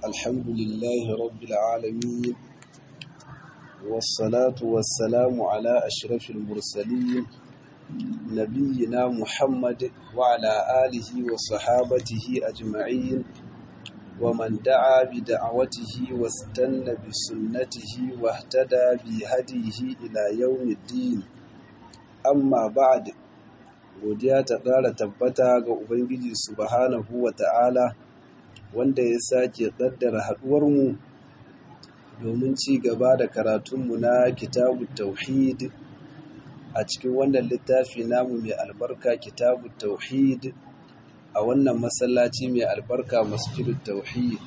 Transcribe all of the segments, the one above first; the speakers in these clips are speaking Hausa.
الحمد لله رب العالمين والصلاة والسلام على أشرف المرسلين نبينا محمد وعلى آله وصحابته أجمعين ومن دعا بدعوته واستنى بسنته واهتدى بهديه إلى يوم الدين أما بعد godiya ta ƙara tabbata ga Ubangiji subhanahu wa ta'ala wanda ya sake ƙaddara haɗuwarmu domin ci gaba da karatunmu na kitabu tauhid a cikin wannan littafi namu mai albarka kitabu tauhid a wannan masallaci mai albarka masjidul tauhid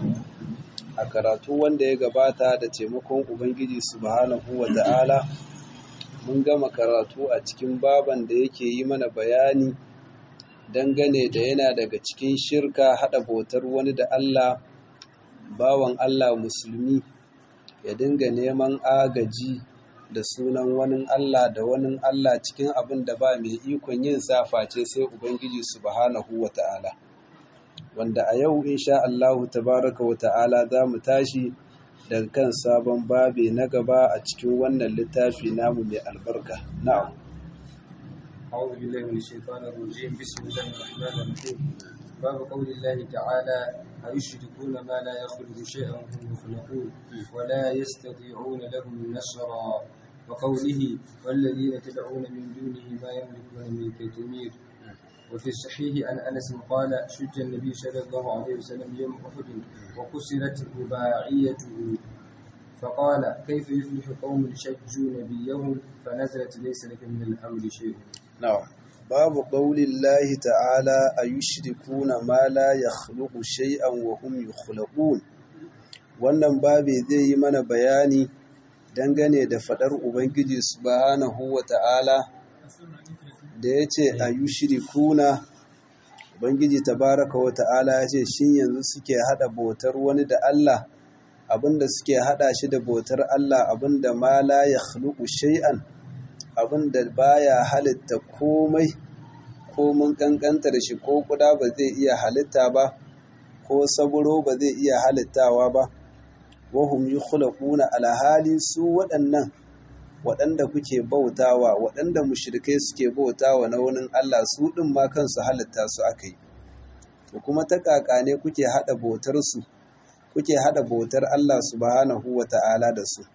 a karatu wanda ya gabata da taimakon Ubangiji subhanahu wa ta'ala mun gama karatu a cikin baban da yake yi mana bayani dangane da yana daga cikin shirka haɗa bautar wani da Allah bawan Allah musulmi ya dinga neman agaji da sunan wani Allah da wani Allah cikin abin da ba mai ikon yin saface sai Ubangiji subhanahu wa ta'ala wanda a yau insha Allahu tabaraka wa ta'ala za mu tashi daga kan sabon babi na gaba a cikin wannan littafi namu mai albarka na'am أعوذ بالله من الشيطان الرجيم بسم الله الرحمن الرحيم باب قول الله تعالى أيشركون ما لا يخلق شيئا وهم يخلقون ولا يستطيعون لهم نصرا وقوله والذين تدعون من دونه ما يملكون من كتمير وفي الصحيح عن انس قال شج النبي صلى الله عليه وسلم يوم احد وكسرت رباعيته فقال كيف يفلح قوم شجوا نبيهم فنزلت ليس لك من الامر شيء نعم باب قول الله تعالى أيشركون ما لا يخلق شيئا وهم يخلقون wannan babe zai yi mana bayani dangane da fadar ubangiji subhanahu wa ta'ala da ya ce a yi shirikuna ubangiji tabaraka wa ta'ala ya ce shin yanzu suke hada bautar wani da Allah abinda suke hada shi da bautar Allah abinda ma la ya khluqu shay'an abinda baya halitta komai ko mun kankantar shi ko kuda ba zai iya halitta ba ko saburo ba zai iya halittawa ba wahum yukhlaquna alhali su waɗannan waɗanda kuke bautawa waɗanda mushrikai suke bautawa na wani Allah su ɗin ma kansu halitta su aka yi to kuma ta ne kuke haɗa bautar su kuke haɗa bautar Allah subhanahu wa ta'ala da su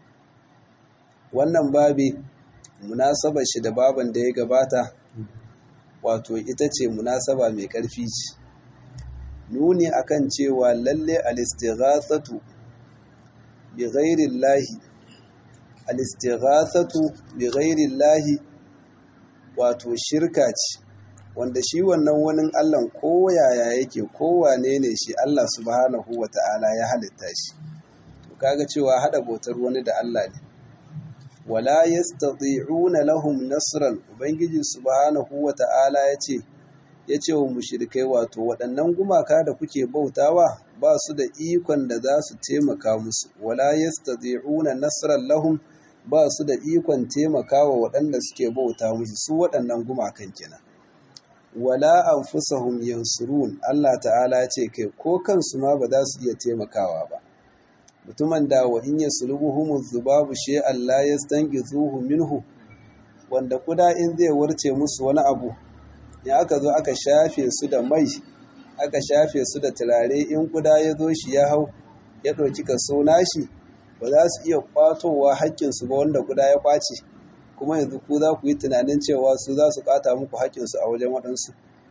wannan babi munasabar shi da baban da ya gabata wato ita ce munasaba mai ƙarfi ce nuni akan cewa lalle al-istighathatu bi ghairi llahi al-istighathatu bi ghairi llahi wato shirka ce wanda shi wannan wani Allah ko yaya yake ko wane ne shi Allah subhanahu wata'ala ya halitta shi to kaga cewa hada bautar wani da Allah ne wala yastati'una lahum nasran ubangiji subhanahu wata'ala yace yace wa mushrikai wato waɗannan gumaka da kuke bautawa ba su da ikon da za su taimaka musu wala yastati'una nasran lahum ba su da ikon taimakawa waɗanda suke bauta musu su waɗannan gumakan kenan wala anfusahum yansurun Allah ta'ala ce kai ko kansu ma ba za su iya taimakawa ba mutumin da wa in yaslubuhum dhubabu shay'an la yastanqidhuhu minhu wanda kuda in zai warce musu wani abu ya aka zo aka shafe su da mai aka shafe su da turare in kuda ya zo shi ya hau ya ɗauki kaso nashi ba za su iya kwatowa haƙƙinsu ba wanda guda ya ƙwace kuma yanzu ku za ku yi tunanin cewa su za su ƙwata muku haƙƙinsu a wajen waɗansu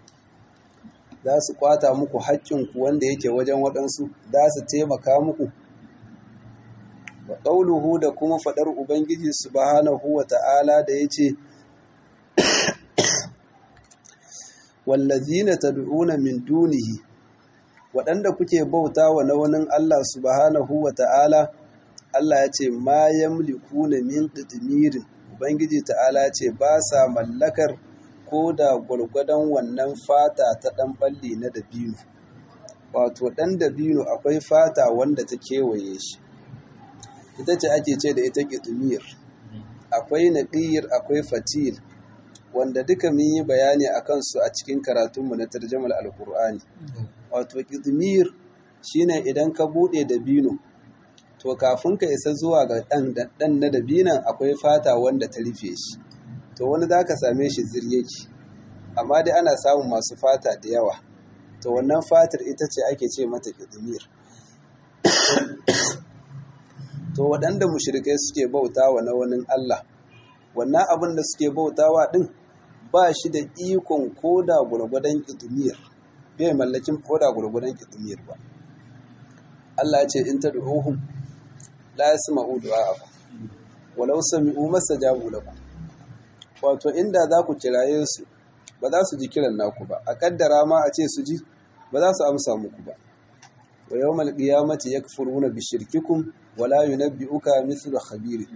za su ƙwata muku haƙƙinku wanda yake wajen waɗansu za su taimaka muku wa ƙauluhu da kuma faɗar ubangiji subhanahu wa ta'ala da ya ce wallazina tad'una min dunihi waɗanda kuke bautawa na wani Allah subhanahu wa ta'ala Allah ya ce ma yamliku na min qitmirin ubangiji ta'ala ce ba sa mallakar ko da gwargwadon wannan fata ta ɗan balli na dabino wato ɗan dabino akwai fata wanda ta kewaye shi ita ce ake ce da ita qitmir akwai naqir akwai fatil wanda duka mun yi bayani a kansu a cikin karatunmu na tarjamar alkur'ani wato qitmir shine idan ka buɗe dabino to kafin ka isa zuwa ga ɗan na dabinan akwai fata wanda ta rufe shi to wani za ka same shi ziryaki amma dai ana samun masu fata da yawa to wannan fatar ita ce ake ce mata ƙidimir to waɗanda mushrikai suke bautawa na wani Allah wannan abin da suke bautawa ɗin ba shi da ikon koda gwargwadon ƙidimir bai mallakin koda gwargwadon ƙidimir ba Allah ya ce in ta du'uhum la yasma'u du'a'akum walau sami'u mastajabu lakum wato inda za ku kiraye su ba za su ji kiran naku ba a kaddara ma a ce su ji ba za su amsa muku ba wa yawmal qiyamati yakfuruna bi shirkikum wa la yunabbi'uka mithlu khabir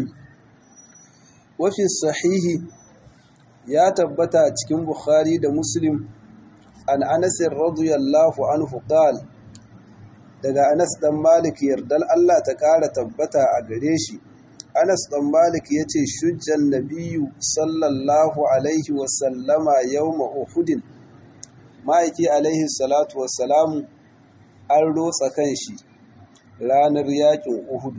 wa fi sahihi ya tabbata cikin bukhari da muslim an anas radiyallahu anhu qala daga anas dan malik yardal Allah ta kara tabbata a gare shi Anas ɗan Malik ya ce, Shujjan Nabiyu sallallahu Alaihi wasallama yau ma'uhudin, ma'aiki Alaihi salatu wasalamu an rotsa kan shi ranar yaƙin Uhudu.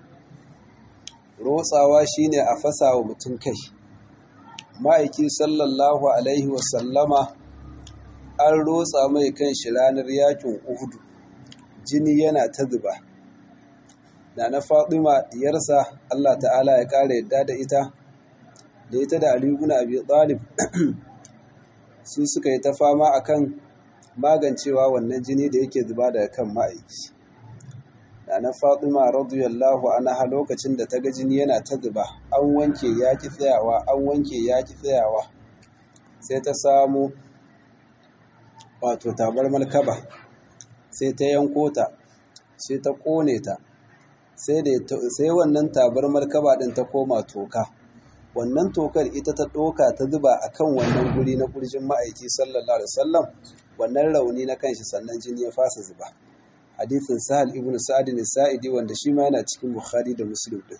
Rotsawa shi ne a fasa wa mutum kai. Ma'aiki sallallahu Alaihi wasallama an rotsa mai kan shi ranar yaƙin Uhudu, jini yana ta zuba. da na Fatima diyarsa Allah ta'ala ya ƙara yadda da ita da ita da Ali ibn Abi Talib su suka yi ta fama akan magancewa wannan jini da yake zuba daga kan ma'aiki da na Fatima radiyallahu anha lokacin da ta ga jini yana ta zuba an wanke yaki tsayawa an wanke yaki tsayawa sai ta samu wato tabar malkaba sai ta yanko ta sai ta kone ta sai wannan tabar markaba din ta koma toka wannan tokar ita ta ɗoka ta zuba a kan wannan guri na ƙurjin ma'aiki sallallahu alaihi wasallam wannan rauni na kanshi sannan jini ya fasa zuba hadithin sahal ibn sa'ad ne sa'idi wanda shi ma yana cikin bukhari da muslim din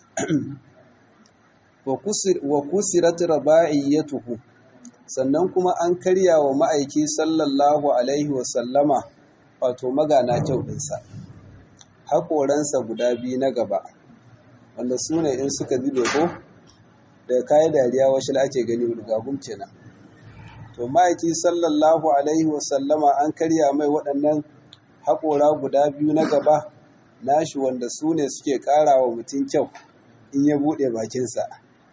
wa kusirat raba'iyatuhu sannan kuma an karya wa ma'aiki sallallahu alaihi wasallama wato magana kyau ɗinsa haƙoransa guda biyu na gaba wanda su ne in suka zube ko da kayan dariya wasu ake gani rigagum kenan to ma'aiki sallallahu alaihi wasallama an karya mai waɗannan haƙora guda biyu na gaba nashi wanda su ne suke ƙara wa mutum kyau in ya buɗe bakinsa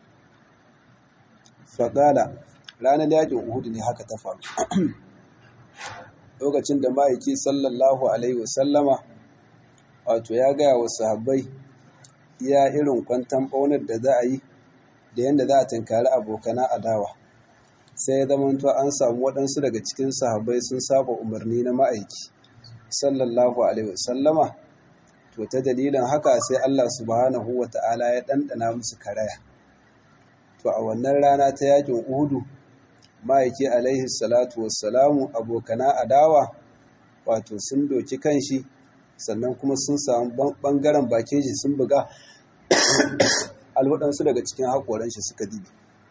faƙala ranar yaƙin uhudu ne haka ta faru lokacin da ma'aiki sallallahu alaihi wasallama wato ya gaya wa sahabbai iya irin kwantan ɓaunar da za a yi da yadda za a tunkari abokana adawa sai ya zama an samu waɗansu daga cikin sahabbai sun saba umarni na ma'aiki sallallahu alaihi wasallama to ta dalilin haka sai Allah subhanahu wa ta'ala ya ɗanɗana musu karaya to a wannan rana ta yakin uhudu ma'aiki alaihi salatu wassalamu abokana adawa wato sun doki kanshi sannan kuma sun samu ɓangaren bakin shi sun buga alwaɗansu daga cikin haƙoran shi suka dibi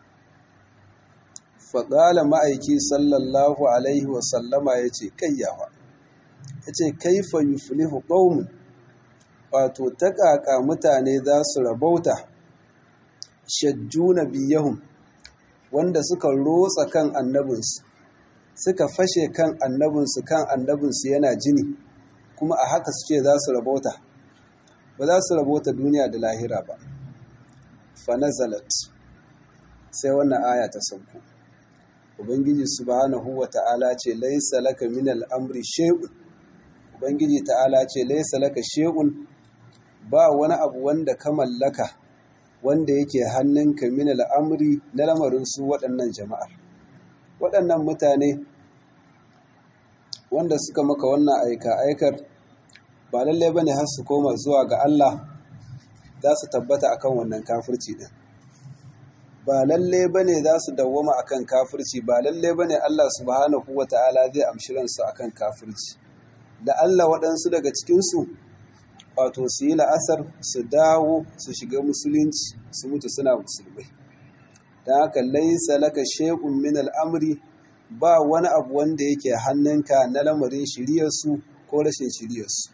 faƙala ma'aiki sallallahu alaihi wasallama ya ce kayyawa ya ce kaifa yuflihu ƙaunin wato ta ƙaƙa mutane za su rabauta shajjuna biyahun wanda suka rotsa kan annabinsu suka fashe kan annabinsu kan annabinsu yana jini kuma a haka su ce za su rabauta ba za su rabauta duniya da lahira ba fanazalat sai wannan aya ta sauko ubangiji subhanahu wa ta'ala ce laisa laka min al'amri shay'un ubangiji ta'ala ce laisa laka shay'un ba wani abu wanda ka mallaka wanda yake hannunka min al'amri na lamarin su waɗannan jama'ar waɗannan mutane wanda suka maka wannan aika aikar ba lalle bane har su koma zuwa ga Allah za su tabbata akan wannan kafirci din ba lalle bane za su dawwama akan kafirci ba lalle bane Allah subhanahu wata'ala zai amshi ransu akan kafirci da Allah waɗansu daga cikinsu wato su yi la'asar su dawo su shiga musulunci su mutu suna musulmai don haka laisa laka shay'un min al'amri ba wani abu wanda yake hannunka na lamarin shiryarsu ko rashin shiryarsu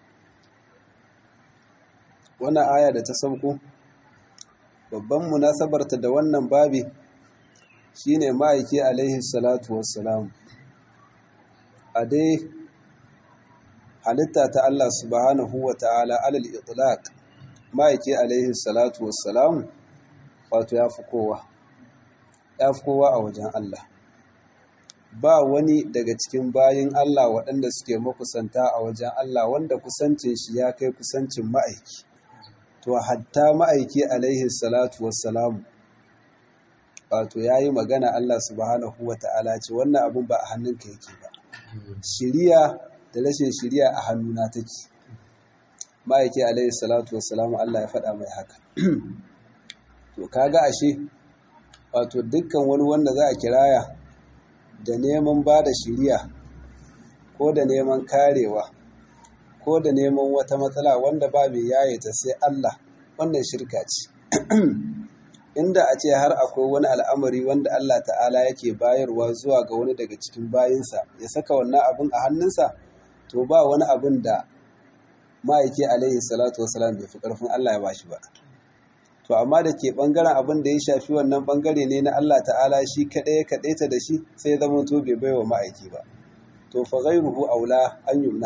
wannan aya da ta sauko babban munasabarta da wannan babi shine ma'aiki alaihi salatu wassalam a dai halitta ta Allah subhanahu wa ta'ala alal itlaq ma'aiki alaihi salatu wassalam wato ya fi kowa ya fi kowa a wajen Allah ba wani daga cikin bayin Allah waɗanda suke makusanta a wajen Allah wanda kusancin shi ya kai kusancin ma'aiki to hatta ma'aiki alaihi salatu wassalamu wato ya yi magana Allah subhanahu wa ta'ala ce wannan abin ba a hannunka yake ba shiriya da rashin shiriya a hannuna take ma'aiki alaihi salatu wassalamu Allah ya faɗa mai haka to kaga ashe wato dukkan wani wanda za a kiraya da neman ba da shiriya ko da neman karewa ko da neman wata matsala wanda ba mai yaye ta sai Allah wannan shirka ce inda a ce har akwai wani al'amari wanda Allah ta'ala yake bayarwa zuwa ga wani daga cikin bayinsa ya saka wannan abin a hannunsa to ba wani abin da ma'aiki alaihi salatu wasalam bai fi ƙarfin Allah ya bashi ba to amma da ke ɓangaren abin da ya shafi wannan ɓangare ne na Allah ta'ala shi kaɗai ya kaɗaita da shi sai zama to bai baiwa ma'aiki ba to fa ghairuhu aula an yumna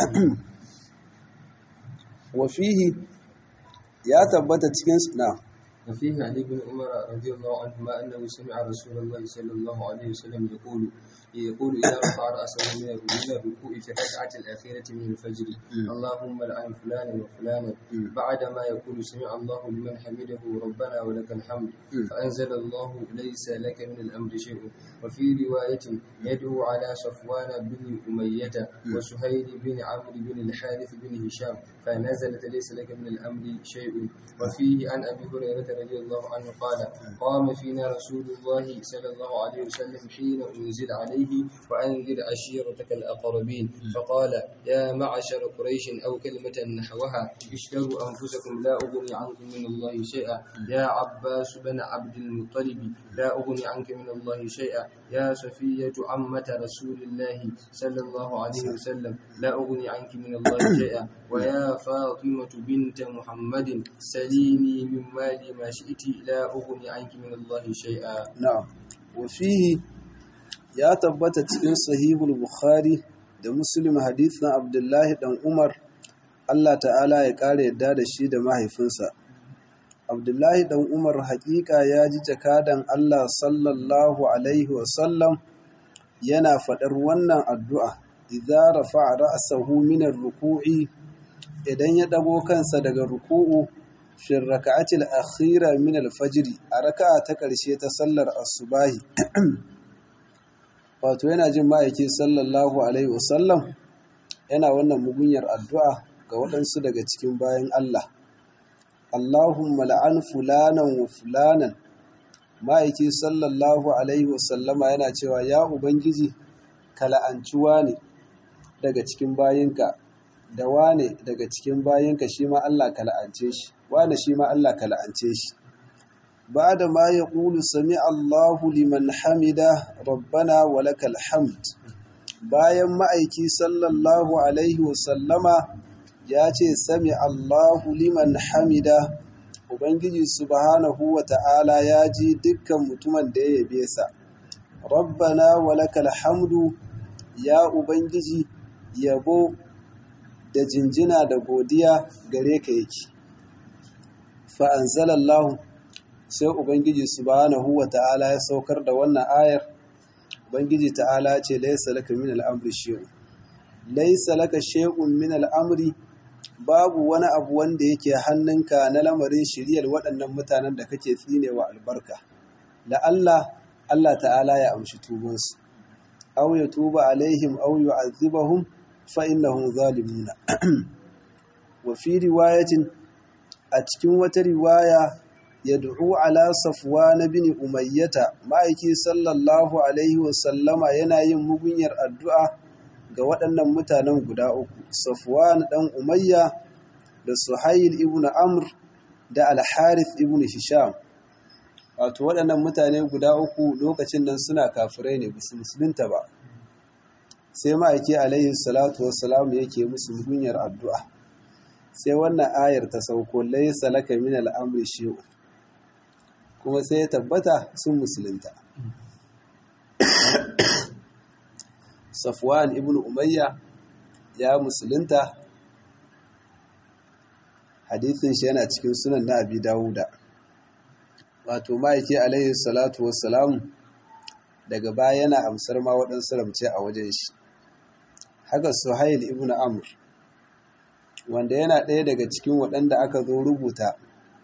wa fihi ya tabbata cikin na وفيه عن ابن عمر رضي الله عنهما أنه سمع رسول الله صلى الله عليه وسلم يقول يقول إذا رفع رأسه من الركوع في الركعة الأخيرة من الفجر اللهم لعن فلانا وفلانا بعدما يقول سمع الله لمن حمده ربنا ولك الحمد فأنزل الله ليس لك من الأمر شيء وفي رواية يدعو على صفوان بن أمية وسهيل بن عمرو بن الحارث بن هشام فنزلت ليس لك من الأمر شيء وفيه عن أبي هريرة رضي الله عنه قال قام فينا رسول الله صلى الله عليه وسلم حين أنزل عليه وأنذر عشيرتك الأقربين فقال يا معشر قريش أو كلمة نحوها اشتروا أنفسكم لا أغني عنكم من الله شيئا يا عباس بن عبد المطلب لا أغني عنك من الله شيئا يا صفية عمة رسول الله صلى الله عليه وسلم لا أغني عنك من الله شيئا ويا فاطمة بنت محمد سليني من مالي ما شئت لا أغني عنك من الله شيئا na'am wa fihi ya tabbata cikin sahihul bukhari da muslim hadithin abdullahi dan umar Allah ta'ala ya kare yadda da shi da mahaifinsa abdullahi dan umar haƙiƙa ya ji jakadan Allah sallallahu alaihi wasallam yana faɗar wannan addu'a idza rafa'a ra'sahu min ar-ruku'i idan ya dago kansa daga ruku'u fi raka'atil akhira min al-fajr a raka'a ta ƙarshe ta sallar asubahi wato yana jin ma'aiki sallallahu alaihi wasallam yana wannan mugunyar addu'a ga waɗansu daga cikin bayan Allah Allahumma la'an fulanan wa fulanan ma'aiki sallallahu alaihi wasallama yana cewa ya ubangiji ka la'anci wane daga cikin bayinka da wane daga cikin bayinka shi ma Allah ka la'ance shi wane shi ma Allah ka la'ance shi ba'da ma yaqulu sami Allahu liman hamida rabbana wa lakal hamd bayan ma'aiki sallallahu alaihi wasallama ya ce sami Allahu liman hamida ubangiji subhanahu wa ta'ala ya ji dukkan mutumin da ya yabe sa rabbana wa lakal hamdu ya ubangiji yabo da jinjina da godiya gare ka yake fa'anzalallahu sai ubangiji subhanahu wa ta'ala ya saukar da wannan ayar ubangiji ta'ala ce laisa laka min al'amri shi'un laisa laka shi'un min al'amri babu wani abu wanda yake hannunka na lamarin shiriyar waɗannan mutanen da kake tsinewa albarka la'alla Allah ta'ala ya amshi tubansu aw ya tuba alaihim aw yu'adhibahum fa innahum zalimuna wa fi riwayatin a cikin wata riwaya yad'u ala safwan bin umayyata ma'aiki sallallahu alaihi wa sallama yana yin mugunyar addu'a ga waɗannan mutanen guda uku safwan dan umayya da suhail ibn amr da al-harith ibn hisham wato waɗannan mutane guda uku lokacin nan suna kafirai ne bisu musulunta ba sai ma'aiki alaihi salatu wassalam yake musu mugunyar addu'a sai wannan ayar ta sauko laisa laka min al'amri shi'u kuma sai ya tabbata sun musulunta safwan ibn umayya ya musulunta hadithin shi yana cikin sunan na abi dawuda wato ma'aiki alaihi salatu wassalamu daga baya yana amsar ma waɗansu ramce a wajen shi haka suhail ibn amr wanda yana ɗaya daga cikin waɗanda aka zo rubuta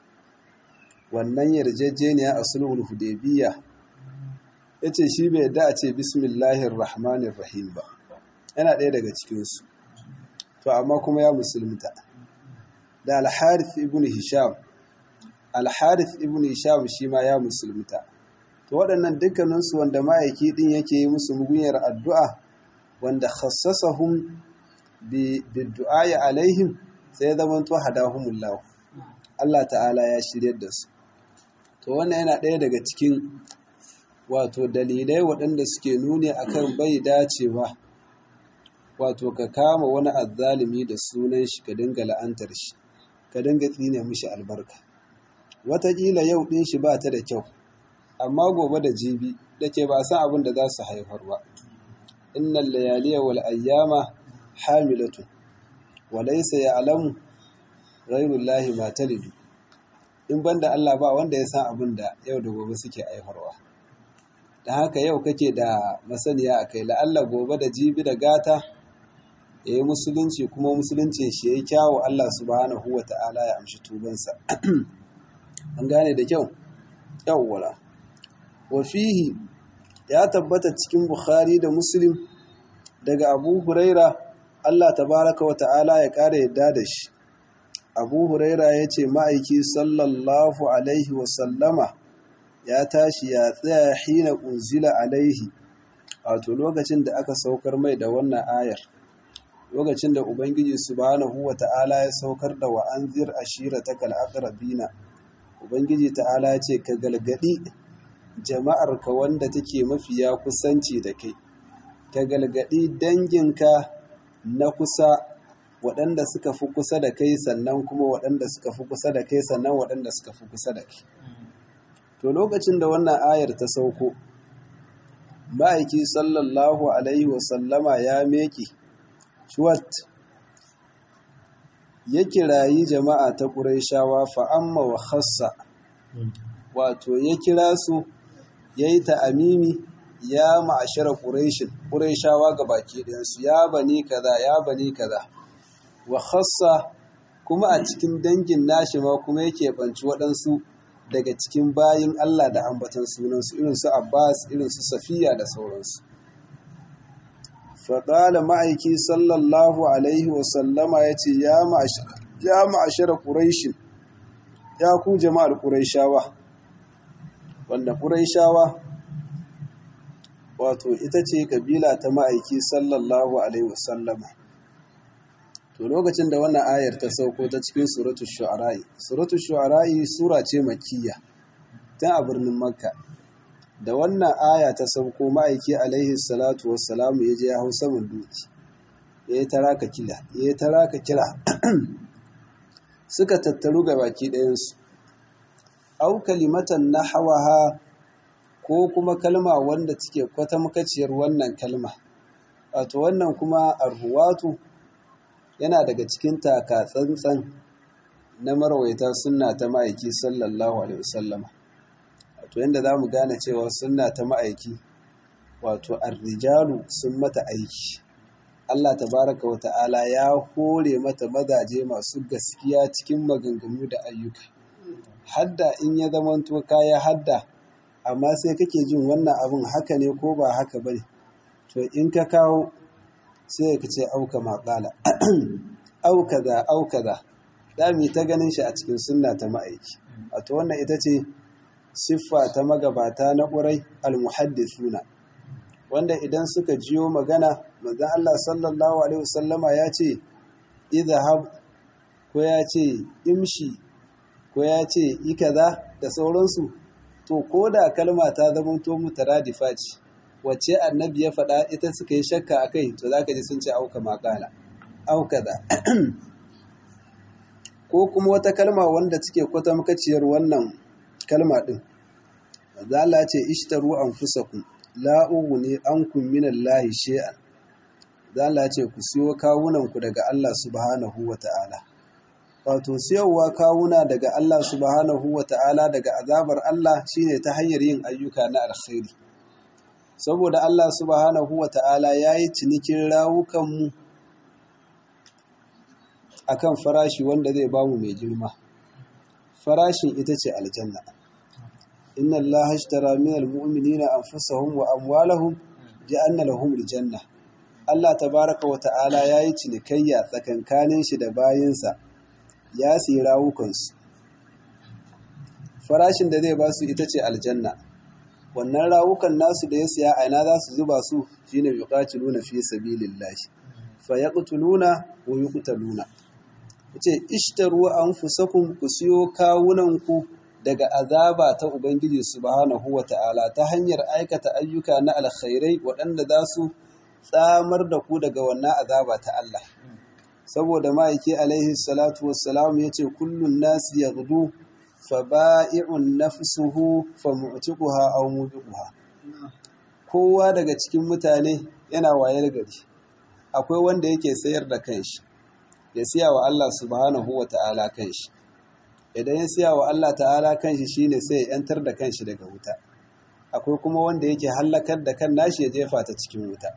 wannan yarjejeniya a sulhul hudaybiya yace shi bai yadda a ce bismillahir rahmanir rahim ba yana ɗaya daga cikinsu to amma kuma ya musulunta da al-harith ibn hisham al-harith ibn hisham shi ma ya musulunta to waɗannan dukkaninsu wanda ma'aiki ɗin yake yi musu mugunyar addu'a wanda khassasahum bi du'a'i alaihim sai zaman to hadahumullahu Allah ta'ala ya shiryar da su to wannan yana ɗaya daga cikin wato dalilai waɗanda suke nuni akan bai dacewa wato ka kama wani azzalimi da sunan shi ka dinga la'antar shi ka dinga tsine mishi albarka wataƙila yau ɗin shi ba ta da kyau amma gobe da jibi da ke ba san abin da za su haifar ba innal layaliya wal ayyama hamilatu wa laysa ya'lamu ghayrullahi ma talidu in banda Allah ba wanda ya san abin da yau da gobe suke haifarwa dan haka yau kake da masaniya akai la'alla gobe da jibi da gata yayi musulunci kuma musuluncin shi yayi kyawu Allah subhanahu wata'ala ya amshi tubansa an gane da kyau yawwala wafihi ya tabbata cikin Bukhari da Muslim daga Abu Huraira Allah tabaraka wa ta'ala ya ƙara yadda da shi Abu Huraira ya ce ma'aiki sallallahu alaihi wasallama ya tashi ya tsaya hina unzila alaihi wato lokacin da aka saukar mai da wannan ayar lokacin da Ubangiji subhanahu wa ta'ala ya saukar da wa'anzir ashiratakal aqrabina Ubangiji ta'ala ya ce ka galgadi jama'arka wanda take mafiya kusanci da kai ka galgadi danginka na kusa waɗanda suka fi kusa da kai sannan kuma waɗanda suka fi kusa da kai sannan waɗanda suka fi kusa da kai to lokacin da wannan ayar ta sauko ma'aiki sallallahu alaihi wasallama ya meke shuwat ya kirayi jama'a ta ƙuraishawa fa'amma wa khassa wato ya kira su ya yi ta'amimi ya ma'ashara ƙureshin ƙureshawa ga baki ɗinsu ya bani kaza ya bani kaza wa khassa kuma a cikin dangin nashi ma kuma yake banci waɗansu daga cikin bayin Allah da ambatan sunansu irin su Abbas irin su Safiya da sauransu faɗala ma'aiki sallallahu alaihi wasallama ya ce ya ma'ashara ƙureshin ya ku jama'ar ƙureshawa wanda ƙuraishawa wato ita ce kabila ta ma'aiki sallallahu alaihi wasallama to lokacin da wannan ayar ta sauko ta cikin suratu shu'ara'i suratu shu'ara'i sura ce makiyya tun a birnin makka da wannan aya ta sauko ma'aiki alaihi salatu wassalamu ya je ya hau saman duki ya yi taraka kila ya yi taraka kira suka tattaru ga baki ɗayansu au kalimatan na hawaha ko kuma kalma wanda take kwatamkaciyar wannan kalma wato wannan kuma arhuwatu yana daga cikin taka tsantsan na marwaita sunna ta ma'aiki sallallahu alaihi wasallama wato yanda za mu gane cewa sunna ta ma'aiki wato arrijalu sun mata aiki Allah tabaraka wa ta'ala ya hore mata mazaje masu gaskiya cikin maganganu da ayyuka hadda in ya zamanto kaya hadda amma sai kake jin wannan abin haka ne ko ba haka bane to in ka kawo sai ka ce auka maƙala auka da auka da dami ta ganin shi a cikin sunna ta ma'aiki wato wannan ita ce siffa ta magabata na ƙurai almuhaddithuna wanda idan suka jiyo magana manzon Allah sallallahu alaihi wasallama ya ce idhab ko ya ce imshi ko ya ce ikaza da sauransu to ko da kalma ta zama to mutaradifa ce wacce annabi ya faɗa ita suka yi shakka a kai to za ka ji sun ce auka makala auka da ko kuma wata kalma wanda take kwata makaciyar wannan kalma ɗin zala ce ishtaru an fusaku la'ugu ne an kumminan lahi she'an zala ce ku siyo kawunanku daga Allah subhanahu wa ta'ala wato siyarwa kawuna daga Allah subhanahu wa ta'ala daga azabar Allah shine ta hanyar yin ayyuka na alkhairi saboda Allah subhanahu wa ta'ala ya yi cinikin rawukanmu a kan farashi wanda zai bamu mai girma farashin ita ce aljanna inna Allah hashtara min almu'minina anfusahum wa amwalahum ja'anna lahum aljanna Allah tabaraka wa ta'ala ya yi cinikayya tsakankanin shi da bayinsa ya siyi rawukansu farashin da zai ba su ita ce aljanna wannan rawukan nasu da ya siya a ina za su zuba su shine yuqatiluna fi sabilillahi fa yaqtuluna wa yuqtaluna yace ishtaru anfusakum ku siyo kawunan ku daga azaba ta ubangiji subhanahu wata'ala ta hanyar aikata ayyuka na alkhairai waɗanda za su tsamar da ku daga wannan azaba ta Allah saboda ma'aiki alaihi salatu wassalam yace kullun nasi yaghdu faba'i'un nafsuhu famu'tiquha aw mubiquha kowa daga cikin mutane yana wayar gari akwai wanda yake sayar da kanshi ya siya wa Allah subhanahu wata'ala kanshi idan ya siya wa Allah ta'ala kanshi shine sai ya yantar da kanshi daga wuta akwai kuma wanda yake hallakar da kan nashi ya jefa ta cikin wuta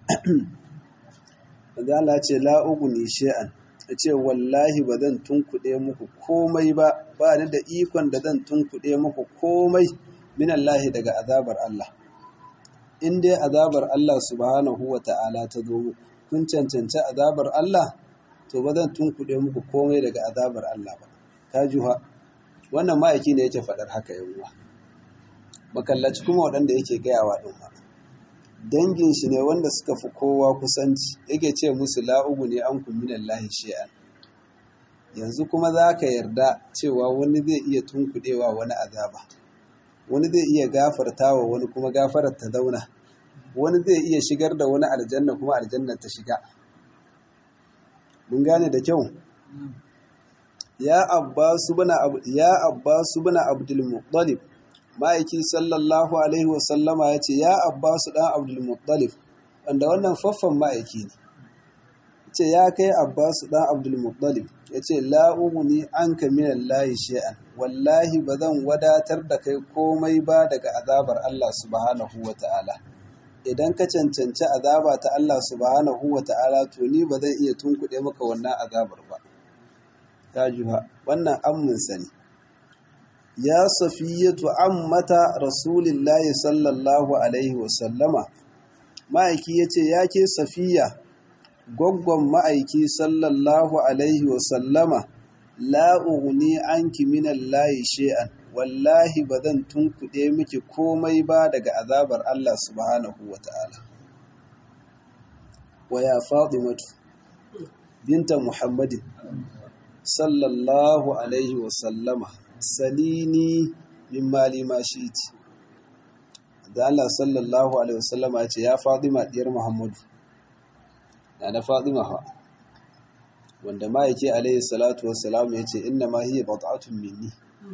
Allah ce la uguni shay'an ya ce wallahi ba zan tunkuɗe muku komai ba ba ni da ikon da zan tunkuɗe muku komai minallahi daga azabar Allah in dai azabar Allah subhanahu wa ta'ala ta zo muku kun cancanci azabar Allah to ba zan tunkuɗe muku komai daga azabar Allah ba ka juha wannan ma'aiki ne yake faɗar haka yawwa makallaci kuma waɗanda yake gayawa ɗin ma dangin shi ne wanda suka fi kowa kusanci yake ce musu la'ugu ne an kumminan lahi shi'an yanzu kuma za ka yarda cewa wani zai iya tunkuɗewa wani azaba wani zai iya gafarta wa wani kuma gafarar ta zauna wani zai iya shigar da wani aljanna kuma aljanna ta shiga mun gane da kyau ya abbasu bana ya abbasu bana abdul muttalib ma'aiki sallallahu alaihi wasallama ya ce ya abbasu ɗan abdulmuttalif wanda wannan faffan ma'aiki ne ce ya kai abbasu ɗan abdulmuttalif ya ce la'uguni an ka minan layi shi'an wallahi ba zan wadatar da kai komai ba daga azabar Allah subhanahu wa ta'ala idan ka cancanci azaba ta Allah subhanahu wa ta'ala to ni ba zan iya tunkuɗe maka wannan azabar ba ta juha wannan amminsa ne ya safiyatu ammata rasulillahi sallallahu alaihi wasallama ma'aiki ya ce ya ke safiya gwaggon ma'aiki sallallahu alaihi wasallama la'uguni an kiminan layi she'an wallahi ba zan tunkuɗe miki komai ba daga azabar Allah subhanahu wa ta'ala wa ya faɗi binta muhammadin sallallahu alaihi wasallama salini min mali ma shiti da Allah sallallahu alaihi wasallama ya ce ya Fatima diyar Muhammadu na na Fatima ha wanda ma yake alaihi salatu wassalam ya ce inna ma hiya bat'atun minni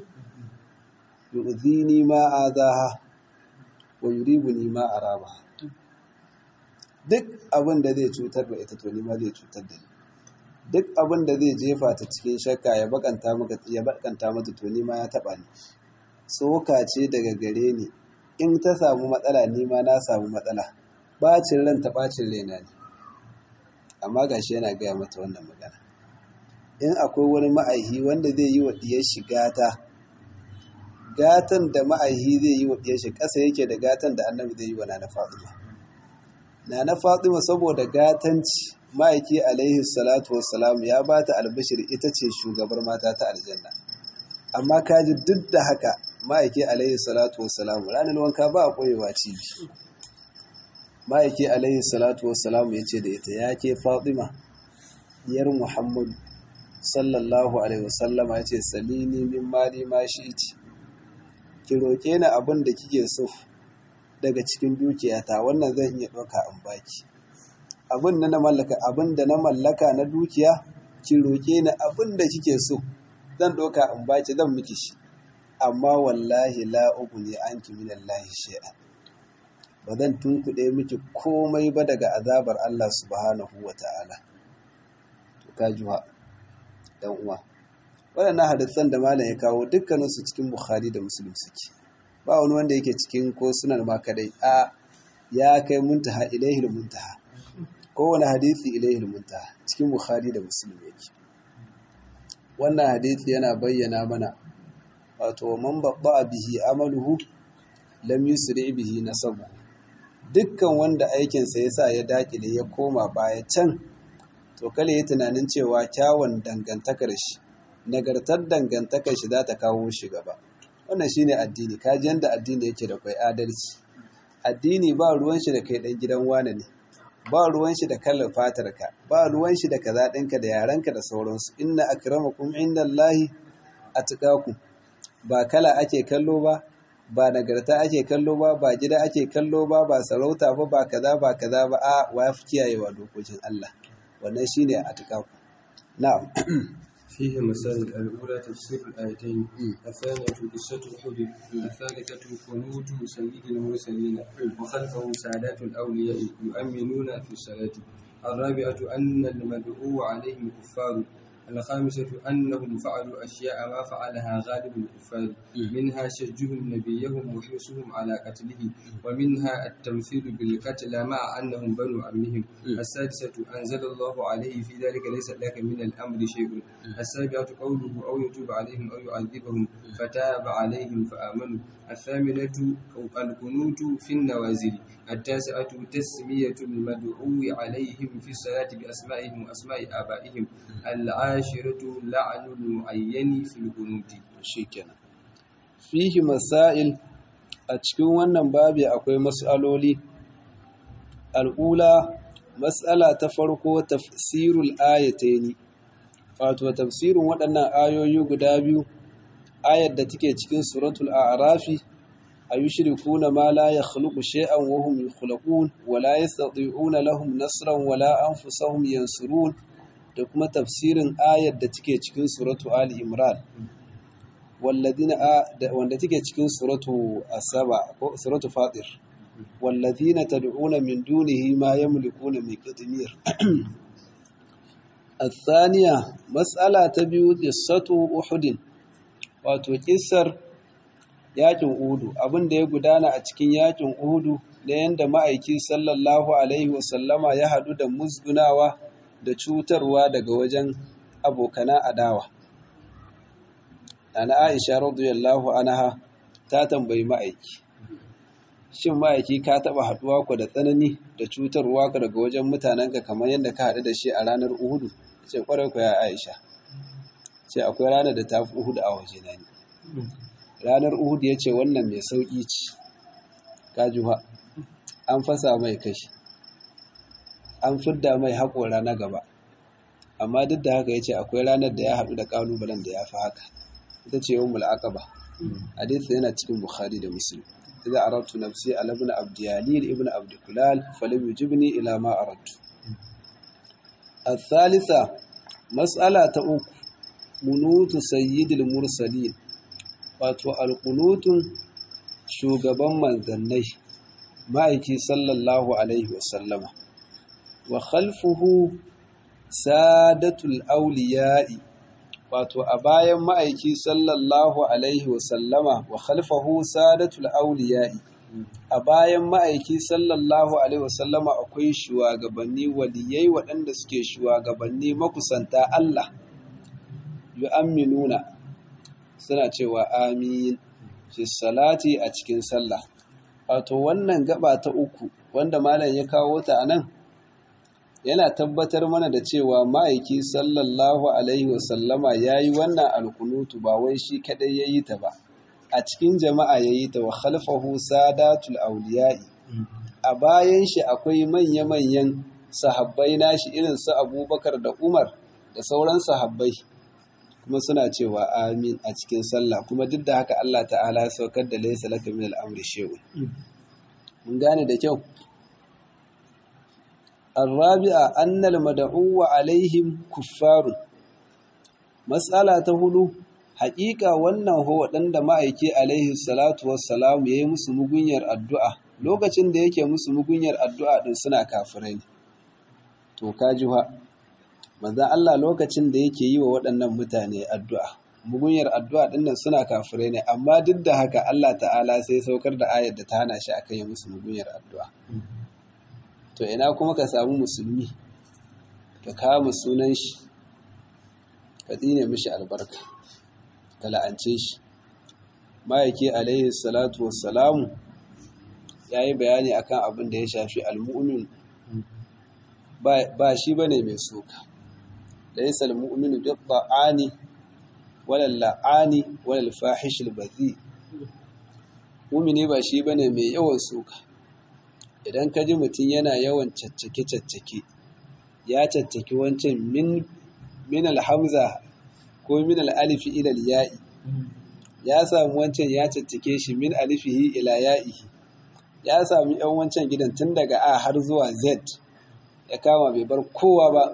yu'dhini ma adaha wa yuribuni ma araba duk abin da zai cutar da ita to ni ma zai cutar da ni duk abin da zai jefa ta cikin shakka ya bakanta maka ya bakanta mata to ni ma ya taba ni tsoka ce daga gare ni in ta samu matsala ni ma na samu matsala bacin ran ta bacin raina ne amma gashi yana gaya mata wannan magana in akwai wani ma'aihi wanda zai yi wa diyar shi gata gatan da ma'aihi zai yi wa diyar shi ƙasa yake da gatan da annabi zai yi wa nana fatima nana fatima saboda gatanci ma'aiki alaihi salatu wassalam ya ba ta albashir ita ce shugabar mata ta aljanna amma kaji duk da haka ma'aiki alaihi salatu wassalam ranar wanka ba a ƙwarewa cibi ma'aiki alaihi salatu wassalam ya ce da ita ya ke fatima diyar muhammadu sallallahu alaihi wasallama ya ce salini min mali ma shi iti ki roƙe ni abin da kike so daga cikin dukiyata wannan zan iya ɗauka in baki abin da na mallaka abin da na mallaka na dukiya ki roƙe ni abin da kike so zan ɗauka in baki zan miki shi amma wallahi la ne anki min Allah shay'an ba zan tunkuɗe miki komai ba daga azabar Allah subhanahu wa ta'ala to ka juha dan uwa waɗannan hadisan da malam ya kawo dukkaninsu cikin Bukhari da Muslim suke ba wani wanda yake cikin ko sunan ma kadai a ya kai muntaha ilaihil muntaha kowane hadisi ilaihil muntaha cikin Bukhari da Muslim yake wannan hadisi yana bayyana mana wato man babba bihi amaluhu lam yusri bihi nasabu dukkan wanda aikinsa yasa ya dakile ya koma baya can to kale ya tunanin cewa kyawun dangantakar shi nagartar dangantakar shi za ta kawo shi gaba wannan shine addini kaji yanda addini yake da kai adalci addini ba ruwan shi da kai dan gidan wane ne ba ruwan shi da kallon fatarka ba ruwan shi da kaza ɗinka da yarenka da sauransu inna akramakum indallahi atqakum ba kala ake kallo ba ba nagarta ake kallo ba ba gida ake kallo ba ba sarauta ba ba kaza ba kaza ba a wa fi kiyayewa dokokin Allah wannan shine atqakum na'am فيه مسائل الأولى تفسير الآيتين الثانية قصة أحد الثالثة خلود سيد المرسلين وخلفه سادات الأولياء يؤمنون في الصلاة الرابعة أن المدعو عليهم كفار الخامسة أنهم فعلوا أشياء ما فعلها غالب الكفار منها شجهم نبيهم وحرصهم على قتله ومنها التمثيل بالقتل مع أنهم بنو عمهم السادسة أنزل الله عليه في ذلك ليس لك من الأمر شيء السابعة قوله أو يتوب عليهم أو يعذبهم فتاب عليهم فآمنوا الثامنة القنوت في النوازل التاسعة تسمية المدعو عليهم في الصلاة بأسمائهم وأسماء آبائهم العاشرة لعن المعين في القنوت shikenan fihi masail a cikin wannan babi akwai mas'aloli al'ula mas'ala ta farko tafsirul ayataini wato tafsirin waɗannan ayoyi guda biyu ayar da take cikin suratul a'rafi ayushrikuna ma la yakhluqu shay'an wa hum yukhlaqun wa la yastati'una lahum nasran wa la anfusahum yansurun da kuma tafsirin ayar da take cikin suratu ali imran walladina wanda take cikin suratu asaba ko suratu fatir walladina tad'una min dunihi ma yamlikuna min qitmir الثانية مسألة تبيو قصة أحد wato kissar yakin uhudu abin da ya gudana a cikin yakin uhudu da yanda ma'aiki sallallahu alaihi wasallama ya hadu da musgunawa da cutarwa daga wajen abokana adawa ana aisha radiyallahu anha ta tambayi ma'aiki shin ma'aiki ka taba haduwa ku da tsanani da cutarwa ka daga wajen mutanenka kamar yadda ka haɗu da shi a ranar uhudu ce kwarai ku ya aisha ce akwai ranar da ta fi uhudu a waje na ne ranar uhudu ya ce wannan mai sauƙi ce kajuwa an fasa mai kashi an fidda mai haƙora na gaba amma duk da haka ya ce akwai ranar da ya haɗu da ƙalubalen da ya fi haka ita ce yawon mul'aqaba hadith yana cikin bukhari da muslim idza aradtu nafsi ala ibn abdiyalil ibn abdikulal falam yujibni ila ma aradtu الثالثة مسألة أخرى قنوت سيد المرسلين wato alƙunutun shugaban manzannai ma'aiki sallallahu alaihi wasallama wa khalfuhu sadatul auliya'i wato a bayan ma'aiki sallallahu alaihi wasallama wa khalfahu sadatul auliya'i a bayan ma'aiki sallallahu alaihi wasallama akwai shugabanni waliyai waɗanda suke shugabanni makusanta Allah yu'amminuna suna cewa amin fi salati a cikin sallah wato wannan gaba ta uku wanda malam ya kawo ta anan yana tabbatar mana da cewa ma'aiki sallallahu alaihi wasallama yayi wannan alkunutu ba wai shi kadai yayi ta ba a cikin jama'a yayi ta wa khalfahu sadatul awliya'i a bayan shi akwai manya-manyan sahabbai nashi irin su Abubakar da Umar da sauran sahabbai kuma suna cewa amin a cikin sallah kuma duk da haka Allah ta'ala ya saukar da laysa laka min al-amri shay'un mun gane da kyau الرابعة أن المدعو عليهم كفار مسألة هلو حقيقة wannan ho waɗanda ma'aiki alaihi salatu wassalam yayi musu mugunyar addu'a lokacin da yake musu mugunyar addu'a din suna kafirai ne to kaji ha manzo Allah lokacin da yake yi wa waɗannan mutane addu'a mugunyar addu'a din nan suna kafirai ne amma duk da haka Allah ta'ala sai saukar da ayar da ta hana shi akan yi musu mugunyar addu'a to ina kuma ka samu musulmi ka kama sunan shi ka tsine mishi albarka ka la'ance shi ma'aiki alaihi salatu wassalamu ya yi bayani akan abin da ya shafi almu'min ba shi ba ne mai soka da ya salmu'minu duk ba'ani walal la'ani walal fahishil bazi mumini ba shi ba ne mai yawan soka idan ka ji mutum yana yawan caccake-caccake ya caccaki wancan min alhamza ko min al'alifi ilal ya'i ya samu wancan ya caccake shi min alifihi ila ya'ihi ya sami yan wancan gidan tun daga a har zuwa z ya kama bai bar kowa ba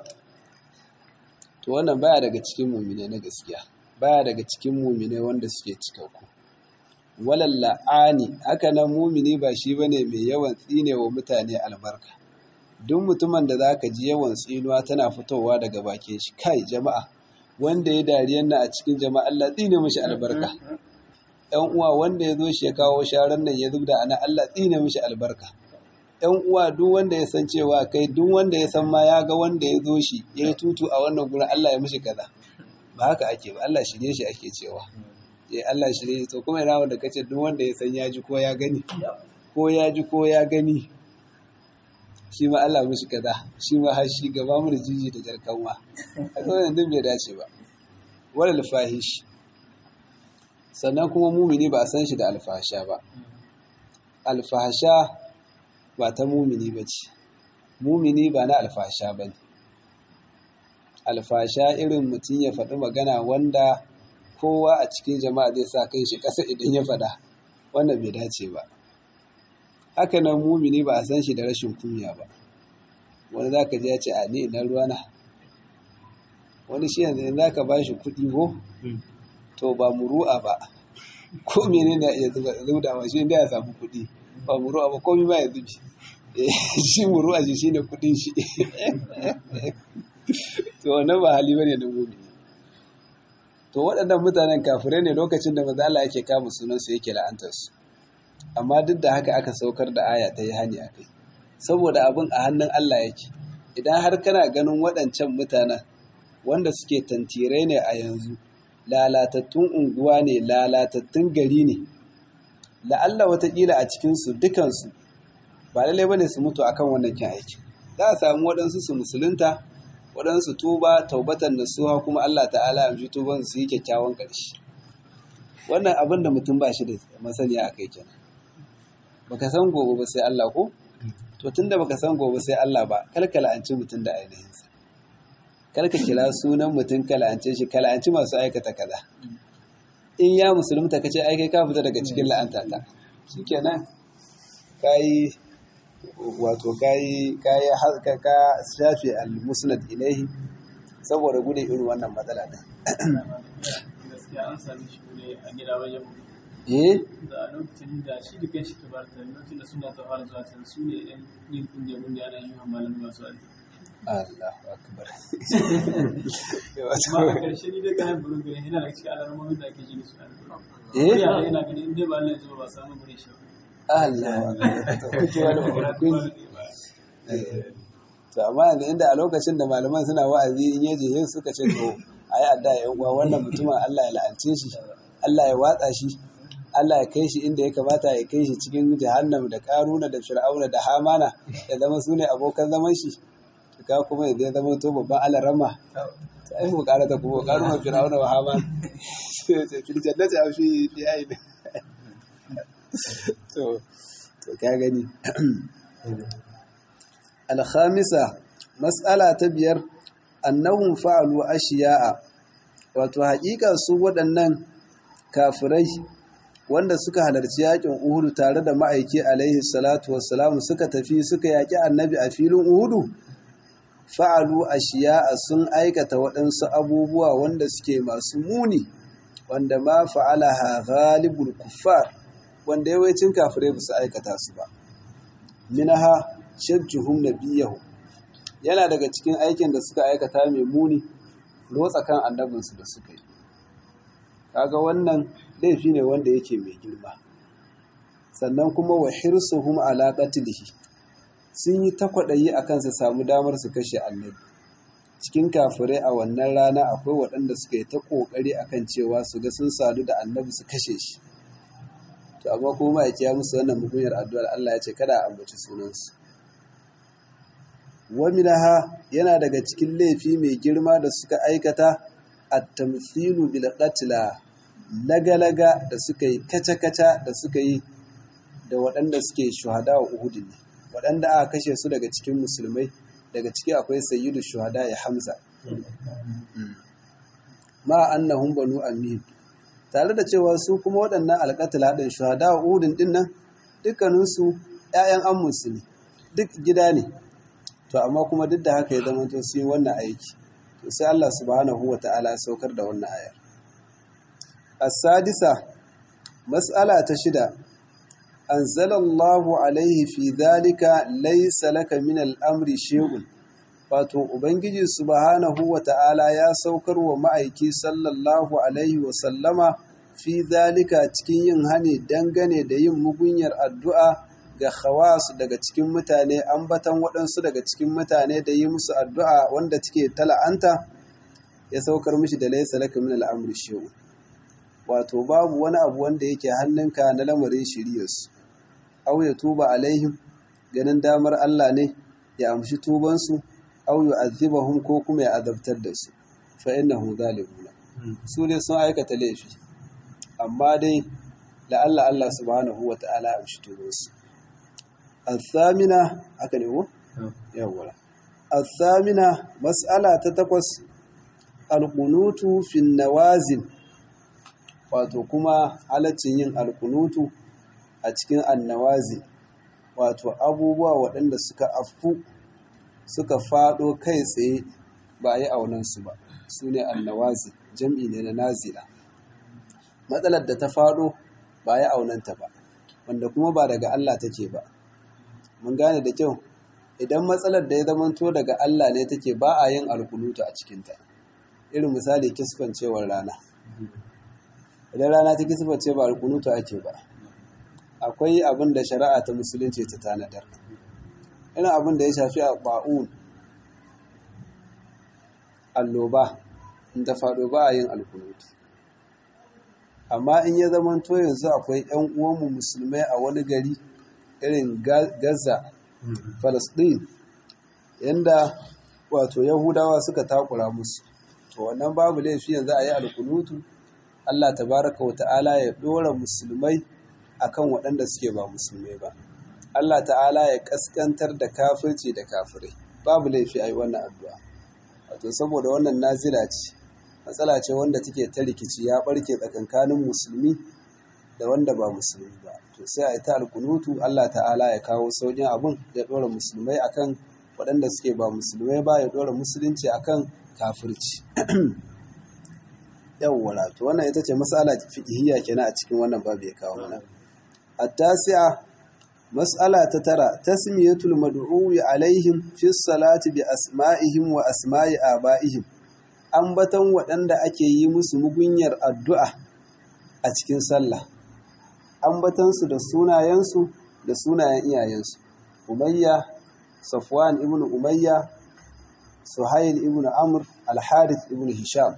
to wannan baya daga cikin mumine na gaskiya baya daga cikin mumine wanda suke cikakku walal la'ani haka nan mumini ba shi bane mai yawan tsine wa mutane albarka duk mutumin da zaka ji yawan tsinuwa tana fitowa daga bakin shi kai jama'a wanda ya dariyan nan a cikin jama'a Allah tsine mishi albarka ɗan uwa wanda ya zo shi ya kawo sharan nan ya zubda ana Allah tsine mishi albarka ɗan uwa duk wanda ya san cewa kai duk wanda ya san ma ya ga wanda ya zo shi ya yi tutu a wannan gurin Allah ya mishi kaza ba haka ake ba Allah shirye shi ake cewa ya Allah shirye to kuma ina wanda kace duk wanda ya san ya ji ko ya gani ko ya ji ko ya gani shi ma Allah mishi kaza shi ma har shi gaba mu da jiji da jarkanwa a kawai din bai dace ba wal fahish sannan kuma mumini ba a san shi da alfahasha ba alfahasha ba ta mumini ba ce mumini ba na alfahasha ba ne alfahasha irin mutum ya faɗi magana wanda kowa a cikin jama'a zai sa kai shi ƙasa idan ya faɗa wannan bai dace ba haka nan mumini ba a san shi da rashin kunya ba wani za ka ji ya ce a ni ina ruwana wani shi yanzu za ka ba shi kuɗi ko to ba muru'a ba ko mene na iya zaudawa shi da ya samu kuɗi ba muru'a ba komi ma ya zubi shi muru'a shi shine kuɗin shi to wannan ba hali bane da mumini to waɗannan mutanen kafirai ne lokacin da maza Allah yake kama sunansu yake la'antarsu amma duk da haka aka saukar da aya ta yi hani a kai saboda abin a hannun Allah yake idan har kana ganin waɗancan mutanen wanda suke tantirai ne a yanzu lalatattun unguwa ne lalatattun gari ne la'alla watakila a cikinsu dukansu ba lallai bane su mutu akan wannan kin aiki za a samu waɗansu su musulunta waɗansu tuba taubatan nasuha kuma Allah ta'ala ya ji tuban su yi kyakkyawan ƙarshe wannan abin da mutum ba shi da masaniya a kai kenan baka san gobe ba sai Allah ko to tunda baka san gobe sai Allah ba kalkala an ci mutum da ainihinsa kalka kira sunan mutum kala'ance shi kala'anci masu aikata kaza in ya musulunta kace ai kai ka fita daga cikin la'anta ta shikenan kai wato kai kai ka ka shafi al-musnad ilaihi saboda gudun irin wannan matsala din gaskiya an sami shi ne a gida wajen eh da lokacin da shi da kan shi tabarta lokacin da suna ta fara zuwa can su ne yan yin kungiya kungiya ana yi wa malamai masu aiki Allahu akbar amma a ƙarshe ni dai kayan burin gani yana da cikin alarmomin da ake ji da su a eh yara yana gani in dai ba Allah ya zuba ba samu gure shi Allahu akbar to kuke wani kun to amma yanzu inda a lokacin da malaman suna wa'azi in yaje yin suka ce to ayi adda ya uwa wannan mutumin Allah ya la'ance shi Allah ya watsa shi Allah ya kai shi inda ya kamata ya kai shi cikin jahannam da karuna da fir'auna da hamana ya zama su ne abokan zaman shi ka kuma ya zama to babban alarama ta ai mu karata kuma karuna fir'auna wa hamana sai ce fil jannati aw fi diyain to to ka gani alhamisa mas'ala ta biyar annahum fa'alu ashiya'a wato haƙiƙa su waɗannan kafirai wanda suka halarci yakin Uhudu tare da ma'aiki alaihi salatu wassalamu suka tafi suka yaki annabi a filin Uhudu fa'alu ashiya'a sun aikata waɗansu abubuwa wanda suke masu muni wanda ma fa'alaha ghalibul kuffar wanda yawancin kafirai ba su aikata su ba minaha shajjuhum nabiyahu yana daga cikin aikin da suka aikata mai muni rotsa kan annabinsu da suka yi kaga wannan laifi ne wanda yake mai girma sannan kuma wa hirsuhum ala qatlihi sun yi takwaɗayi akan su samu damar su kashe annabi cikin kafirai a wannan rana akwai waɗanda suka yi ta ƙoƙari akan cewa su ga sun sadu da annabi su kashe shi to amma kuma ya kiya musu wannan mugunyar addu'ar Allah ya ce kada a ambaci sunansu waminaha yana daga cikin laifi mai girma da suka aikata at-tamthilu bil qatla lagalaga da suka yi kaca-kaca da suka yi da waɗanda suke shuhada wa Uhud ne waɗanda aka kashe su daga cikin musulmai daga ciki akwai sayyidu shuhada ya Hamza ma annahum banu amin tare da cewa su kuma waɗannan alƙatala ɗin shuhada wa Uhud din nan dukkaninsu ‘ya'yan ammusu ne duk gida ne to amma kuma duk da haka ya zama to su yi wannan aiki to sai Allah subhanahu wa ta'ala ya saukar da wannan ayar as-sadisa mas'ala ta shida anzalallahu alaihi fi dhalika laysa laka min al-amri shay'un wato ubangiji subhanahu wa ta'ala ya saukar wa ma'aiki sallallahu alaihi wa sallama fi dhalika cikin yin hani dangane da yin mugunyar addu'a ga khawas daga cikin mutane ambatan waɗansu daga cikin mutane da yi musu addu'a wanda take tala'anta ya saukar mishi da laisa laka min al'amri shi'u wato babu wani abu wanda yake hannunka na lamarin shiriyarsu au ya tuba alaihim ganin damar Allah ne ya amshi tubansu au yu'adhibahum ko kuma ya azabtar da su fa innahu zalimuna su ne sun aikata laifi amma dai la'alla Allah subhanahu wa ta'ala ya amshi tubansu الثامنة هكذا هو يولا الثامنة مسألة تتقص القنوت في النوازل wato kuma halaccin yin alkunutu a cikin annawazi wato abubuwa waɗanda suka afku suka faɗo kai tsaye ba a yi aunansu ba su ne annawazi jam'i ne na nazila matsalar da ta faɗo ba a yi aunanta ba wanda kuma ba daga Allah take ba mun gane da kyau idan matsalar da ya zamanto daga Allah ne take ba a yin alkunutu a cikinta irin misali kisfancewar rana idan rana ta kisfance ba alkunutu ake ba akwai abin da shari'a ta musulunci ta tanadar ina abin da ya shafi a ba'un alloba in ta faɗo ba a yin alkunutu amma in ya zamanto yanzu akwai 'yan uwanmu musulmai a wani gari irin Gaza, Falasɗin, yadda wato Yahudawa suka takura musu. To wannan babu laifi yanzu a yi alkunutu, Allah tabaraka wa ta'ala ya ɗora musulmai akan waɗanda suke ba musulmai ba. Allah ta'ala ya ƙasƙantar da kafirci da kafirai. Babu laifi a yi wannan addu'a. Wato saboda wannan nazila ce, matsala ce wanda take ta rikici ya ɓarke tsakankanin musulmi da wanda ba musulmi ba. to sai a yi ta alkunutu Allah ta'ala ya kawo saukin abun ya ɗora musulmai akan waɗanda suke ba musulmai ba ya ɗora musulunci akan kafirci yawwala to wannan ita ce mas'ala fiqhiyya kenan a cikin wannan babu ya kawo mana at-tasi'a mas'ala ta tara tasmiyatul mad'uwi alaihim fi salati bi asma'ihim wa asma'i aba'ihim ambatan waɗanda ake yi musu mugunyar addu'a a cikin sallah ambatansu da sunayensu da sunayen iyayensu umayya safwan ibn umayya suhail ibn amr al-harith ibn hisham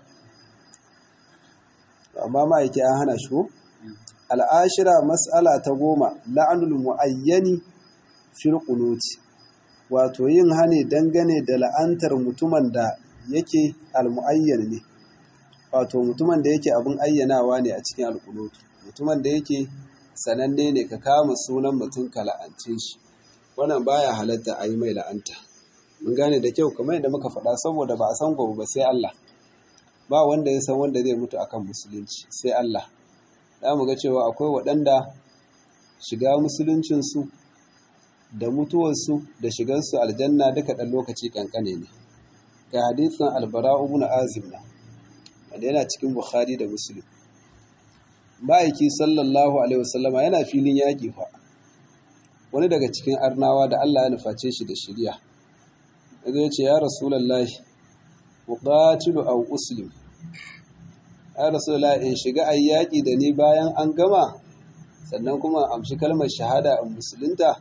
amma ma'aiki an hana shi al'ashira mas'ala ta goma la'anul mu'ayyani fil qunuti wato yin hane dangane da la'antar mutumin da yake al-mu'ayyan ne wato mutumin da yake abin ayyanawa ne a cikin al-qunutu mutumin da yake sananne ne ka kama sunan mutum ka la'ance shi wannan baya halatta a yi mai la'anta mun gane da kyau kamar yadda muka faɗa saboda ba a san gobe ba sai Allah ba wanda ya san wanda zai mutu akan musulunci sai Allah za mu ga cewa akwai waɗanda shiga musuluncinsu da mutuwarsu da shigarsu aljanna duka ɗan lokaci ƙanƙane ne ga hadisin albara ibn azim na wanda yana cikin bukhari da muslim ma'aiki sallallahu alaihi wasallama yana filin yaƙi fa wani daga cikin arnawa da Allah ya nuface shi da shirya yazo ya ce ya rasulullahi muqatilu aw uslim ya rasulullahi in shiga ayi yaƙi da ni bayan an gama sannan kuma amshi kalmar shahada in musulunta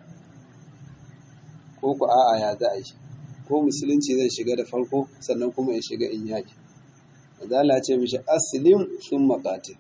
ko ku a'a ya za a yi ko musulunci zai shiga da farko sannan kuma in shiga in yaƙi Allah ce mishi aslim sun maƙatil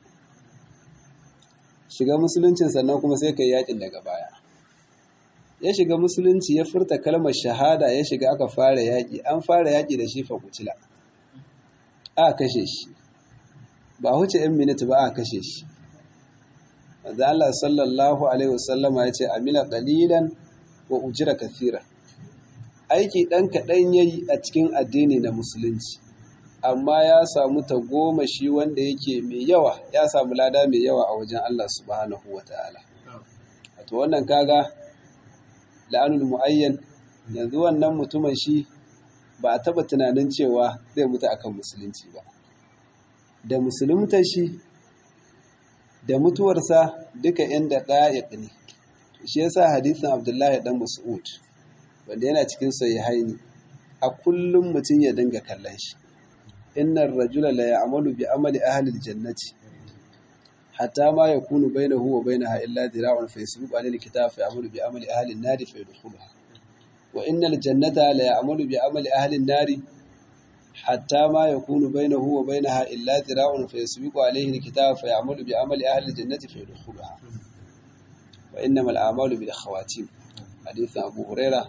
shiga musuluncin sannan kuma sai kai yaƙin daga baya ya shiga musulunci ya furta kalmar shahada ya shiga aka fara yaƙi an fara yaƙi da shi fa kucila a kashe shi ba huce 'yan miniti ba a kashe shi da Allah sallallahu alaihi wasallama ya ce amila qalilan wa ujira kathira aiki ɗan kaɗan yayi a cikin addini na musulunci amma ya samu tagomashi wanda yake mai yawa ya samu lada mai yawa a wajen Allah subhanahu wa ta'ala wato wannan kaga la'anul mu'ayyan yanzu wannan mutumin shi ba a taba tunanin cewa zai mutu akan musulunci ba da musulunta shi da mutuwarsa duka inda ɗaya ne shi yasa hadisin abdullahi dan mas'ud wanda yana cikin sahihaini a kullum mutum ya dinga kallon shi innar rajula la ya'malu bi amali ahli aljannati hatta ma yakunu bainahu wa bainaha illa dira'un fa yasbiqu alayhi alkitab fa ya'malu bi amali ahli an-nar fa yadkhuluha wa innal jannata la ya'malu bi amali ahli an-nar hatta ma yakunu bainahu wa bainaha illa dira'un fa yasbiqu alayhi alkitab fa ya'malu bi amali ahli aljannati fa yadkhuluha wa innamal a'malu bil khawatim hadith Abu Hurairah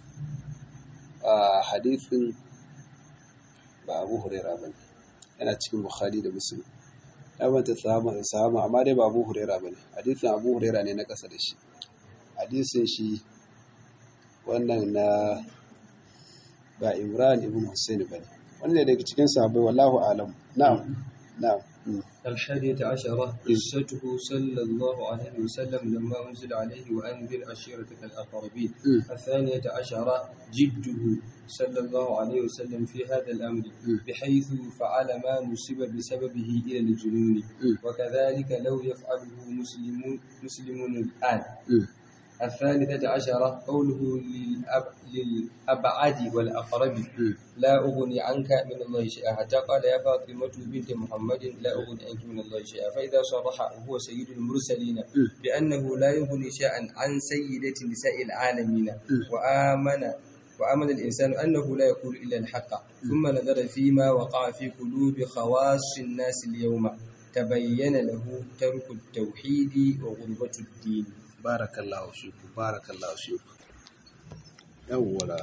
hadithin ba abu huraira ba yana cikin bukhari da muslim ya banta sahama amma dai ba abu huraira ba ne hadisin abu huraira ne na ƙasa da shi hadisin shi wannan na ba imran ibn hussein ba ne wanda daga cikin sahabbai wallahu alam na'am na'am الحادية عشرة قصته صلى الله عليه وسلم لما أنزل عليه وأنذر عشيرتك الأقربين الثانية عشرة جده صلى الله عليه وسلم في هذا الأمر بحيث فعل ما نسب بسببه إلى الجنون وكذلك لو يفعله مسلمون مسلمون الآن الثالثة عشرة قوله للأب للأبعد والأقرب لا أغني عنك من الله شيئا حتى قال يا فاطمة بنت محمد لا أغني عنك من الله شيئا فإذا صرح وهو سيد المرسلين بأنه لا يغني شيئا عن سيدة نساء العالمين وآمن وآمن الإنسان أنه لا يقول إلا الحق ثم نظر فيما وقع في قلوب خواص الناس اليوم تبين له ترك التوحيد وغربة الدين barakallahu fiku barakallahu fiku yawwala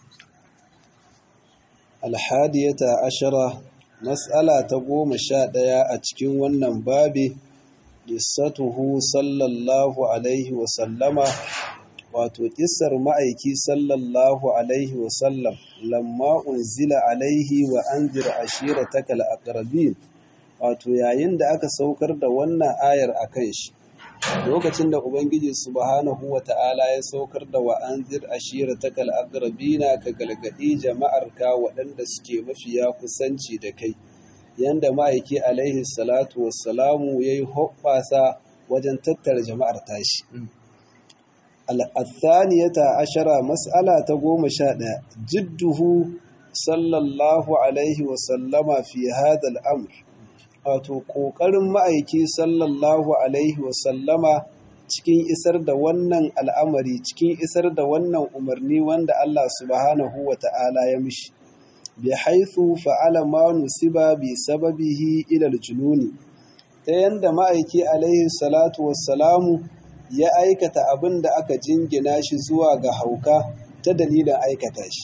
alhadiyata ashara mas'ala ta goma sha ɗaya a cikin wannan babi qissatuhu sallallahu alaihi wa sallama wato kissar ma'aiki sallallahu alaihi wa sallam lamma unzila alaihi wa anzir ashiratakal aqrabin wato yayin da aka saukar da wannan ayar akan shi lokacin da Ubangiji subhanahu wa ta'ala ya saukar da wa'anzir ashira ta kal'agrabina ka galgadi jama'arka waɗanda suke mafiya kusanci da kai, yanda ma'aiki alaihi salatu wassalamu ya yi hoɓɓasa wajen tattara jama'ar tashi. Al'athaniyata ashara mas'ala ta goma sha ɗaya, jidduhu sallallahu alaihi wasallama fi hadal amr. wato ƙoƙarin ma'aiki sallallahu alaihi wasallama cikin isar da wannan al'amari cikin isar da wannan umarni wanda Allah subhanahu wa ta'ala ya mishi bi haithu fa'ala ma nusiba bi sababihi ilal jununi ta yanda ma'aiki alaihi salatu wassalamu ya aikata abin da aka jingina shi zuwa ga hauka ta dalilin aikata shi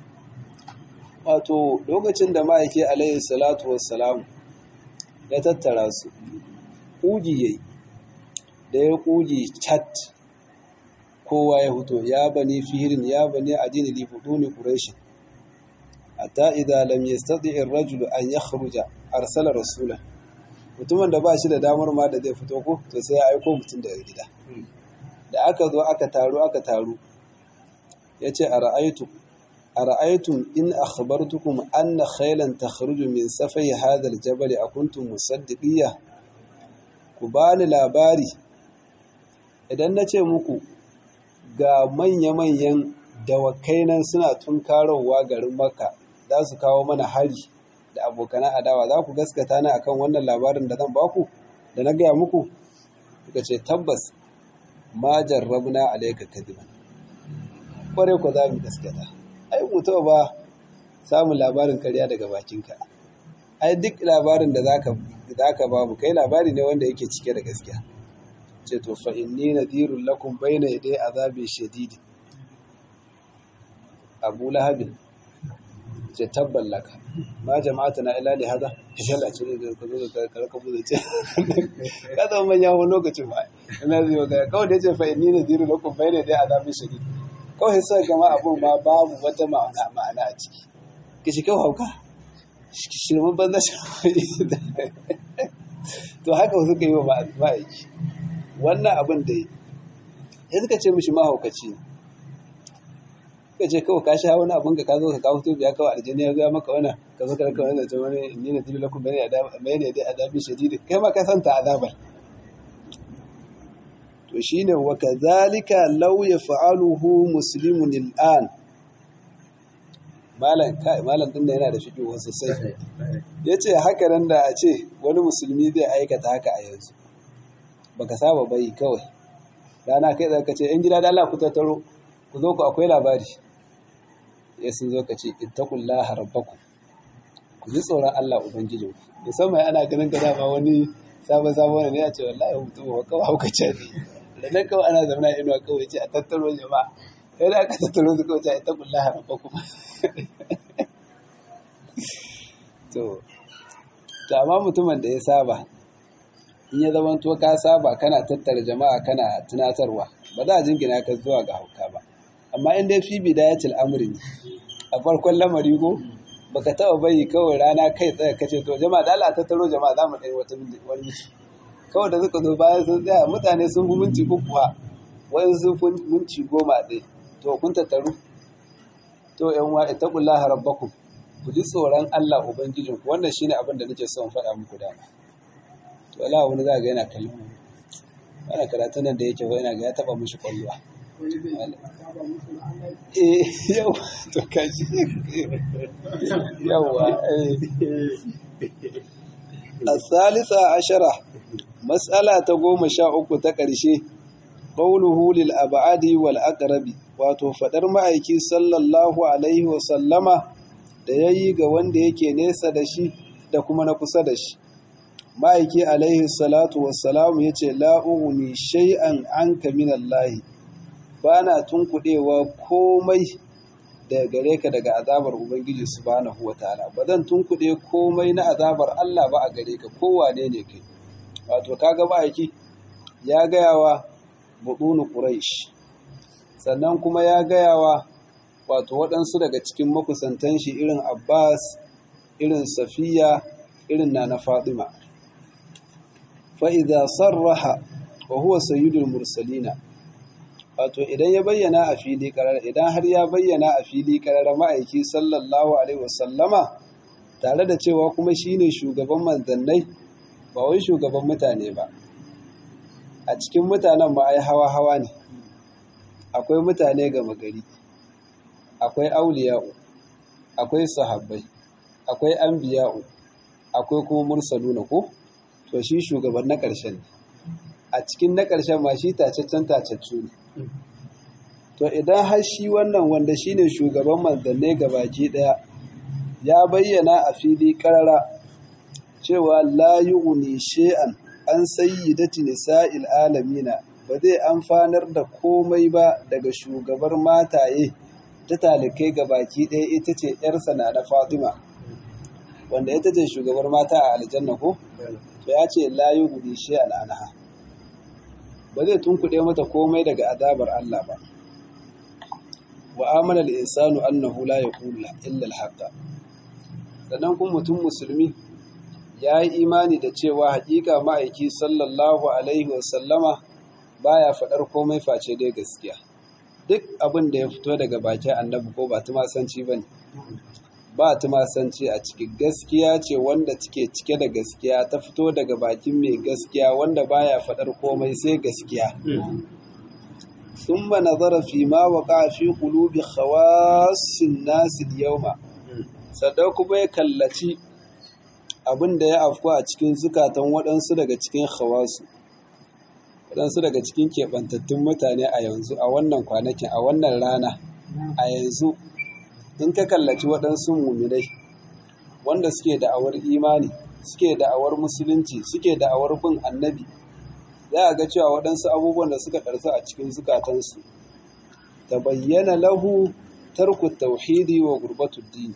wato lokacin da ma'aiki alaihi salatu wassalamu ya tattara su ƙugi ya yi da ya ƙugi cat kowa ya fito ya bani fihirin ya bani adini libuduni ƙureshin hatta idan lam yastati ar-rajulu an yakhruja arsala rasulan mutumin da ba shi da damar ma da zai fito ko to sai ya aiko mutum daga gida da aka zo aka taru aka taru ya ce a ra'aitu a ra'aitun in akhbartukum anna khailan takhruju min safai hadha aljabal akuntum musaddiqiyya ku bani labari idan na ce muku ga manya-manyan dawakai nan suna tunkarowa garin makka za su kawo mana hari da abokan adawa za ku gaskata ni akan wannan labarin da zan baku da na gaya muku suka ce tabbas ma jarrabna alayka kadiban kware ku za mu gaskata ai mutuwa ba samun labarin karya daga bakinka ai duk labarin da zaka zaka babu kai labari ne wanda yake cike da gaskiya ce to fa inni nadirul lakum bayna yaday azabi shadid Abu Lahab ce tabban laka ma jama'ata na ila li hada shalla ce da ka zo ka karka mu ce ka zama manya wani lokacin ba ina zai ga kawai da ce fa inni nadirul lakum bayna yaday azabi shadid kawai sai gama abun ma babu wata ma'ana ma'ana a ciki kishi kawai hauka shirman banza shi to haka suka yi wa ma'aiki wannan abin da yi ya suka ce mishi mahaukaci ne suka ce kawai kashi hawa wani abin ka ka zo ka kawo tobi ya kawai aljini ya zuwa maka wani ka zo ka raka wani zace wani ni na tibi lakun bane ne dai azabin shadidi kai ma ka santa azabar to shine wa kadhalika law yaf'aluhu muslimun al'an malam kai malam din da yana da fiƙi wasu sai yace haka nan da a ce wani musulmi zai aikata haka a yanzu baka saba bai kawai rana kai zaka ce yan gida da Allah ku tattaro ku zo ku akwai labari ya sun zo ka ce ittaqullaha rabbakum ku ji tsoron Allah ubangijin ku musamman ana ganin ka dama wani sabon sabon ne ya ce wallahi mutum ba kawai haukace ne da nan kawai ana zama inuwa kawai ce a tattaro jama'a sai da aka tattaro su kawai ce a ittaqullaha rabbakum to to amma mutumin da ya saba in ya zama to ka saba kana tattara jama'a kana tunatarwa ba za a jingina ka zuwa ga hauka ba amma in dai fi bidayatul amri ne a farkon lamari ko baka taba bayi kawai rana kai tsaye kace to jama'a da Allah tattaro jama'a za mu dai wata wani miki kawai da suka zo bayan sun tsaya mutane sun fi minti uku kuwa wani sun fi minti goma ɗaya to kun tattaru to yan wa ittaqullaha rabbakum ku ji tsoron Allah ubangijinku wannan shine abin da nake son faɗa muku dama to Allah wani za ga yana kallon mu wannan karatu nan da yake yana ga ya taba mishi kwalluwa eh yau to kaji yawa الثالثة عشرة مسألة تقوم شاء تقرشي قوله للأبعاد والأقرب wato faɗar ma'aiki sallallahu alaihi wasallama da ya yi ga wanda yake nesa da shi da kuma na kusa da shi ma'aiki alaihi salatu wassalamu ya ce la'uguni shay'an an kaminallahi ba na tunkuɗewa komai da gare ka daga azabar ubangiji subhanahu wataala ba zan tunkuɗe komai na azabar Allah ba a gare ka kowane ne kai wato kaga ma'aiki ya gaya wa buɗunu quraish sannan kuma ya gaya wa wato waɗansu daga cikin makusantan shi irin abbas irin safiya irin na na fatima fa'iza sarraha wa huwa sayyidul mursalina wato idan ya bayyana a fili karar idan har ya bayyana a fili karar ma'aiki sallallahu alaihi wasallama tare da cewa kuma shine shugaban manzannai ba wai shugaban mutane ba a cikin mutanen ba ai hawa hawa ne akwai mutane gama gari akwai auliya'u akwai sahabbai akwai anbiya'u akwai kuma mursaluna ko to shi shugaban na ƙarshen a cikin na ƙarshen ma shi tacaccen tacaccu ne to idan har shi wannan wanda shine shugaban manzanne baki ɗaya ya bayyana a fili ƙarara cewa la yughni shay'an an sayyidati nisa'il alamina ba zai amfanar da komai ba daga shugabar mataye ta talikai baki ɗaya ita ce ‘yarsa na na Fatima wanda ita ce shugabar mata a aljanna ko to ya ce la yughni shay'an anha ba zai tunkuɗe mata komai daga azabar Allah ba. Wa amana al-insanu annahu la yaqulu illa al-haqqa. Sannan kuma mutum musulmi ya yi imani da cewa hakika ma'aiki sallallahu alaihi wasallama baya faɗar komai face dai gaskiya duk abin da ya fito daga bakin annabi ko ba tumasanci ba ne ba tumasanci a ciki gaskiya ce wanda take cike da gaskiya ta fito daga bakin mai gaskiya wanda baya faɗar komai sai gaskiya ثم نظر فيما وقع في قلوب خواص الناس اليوم sadau kuma ya kallaci abin da ya afku a cikin zukatan waɗansu daga cikin hawasu waɗansu daga cikin keɓantattun mutane a yanzu a wannan kwanakin a wannan rana a yanzu in ka kallaci waɗansu muminai wanda suke da'awar imani suke da'awar musulunci suke da'awar bin annabi za a ga cewa waɗansu abubuwan da suka ɗarsu a cikin zukatansu ta bayyana lahu tarku tauhidi wa gurbatul dini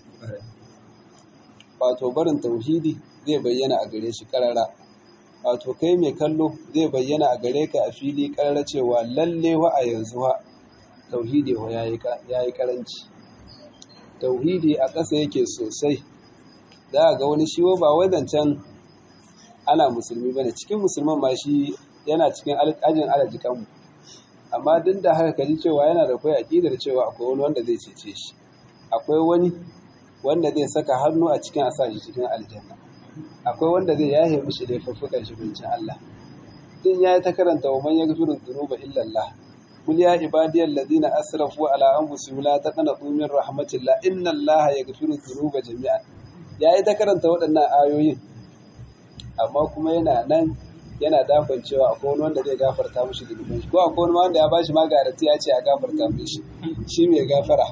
wato barin tauhidi zai bayyana a gare shi karara wato kai mai kallo zai bayyana a gare ka a fili karara cewa lalle wa a yanzu ha tauhidi wa yayi karanci tauhidi a ƙasa yake sosai za a ga wani shi ba wai zancen ana musulmi bane cikin musulman ma shi yana cikin ajin alajikanmu amma duk da haka kaji cewa yana da kai aƙidar cewa akwai wani wanda zai cece shi akwai wani wanda zai saka hannu a cikin asa shi cikin aljanna akwai wanda zai yahe mishi laifuffukan shi bincin Allah din yayi ta karanta wa man yaghfiru dhunuba illa Allah qul ya ibadiyal ladina asrafu ala anfusihim la taqnatu min rahmatillah inna Allah yaghfiru dhunuba jami'an yayi ta karanta waɗannan ayoyin amma kuma yana nan yana dakon cewa akwai wani wanda zai gafarta mishi zunuban shi ko akwai wani wanda ya bashi magarati ya ce a gafarta mishi shi mai gafara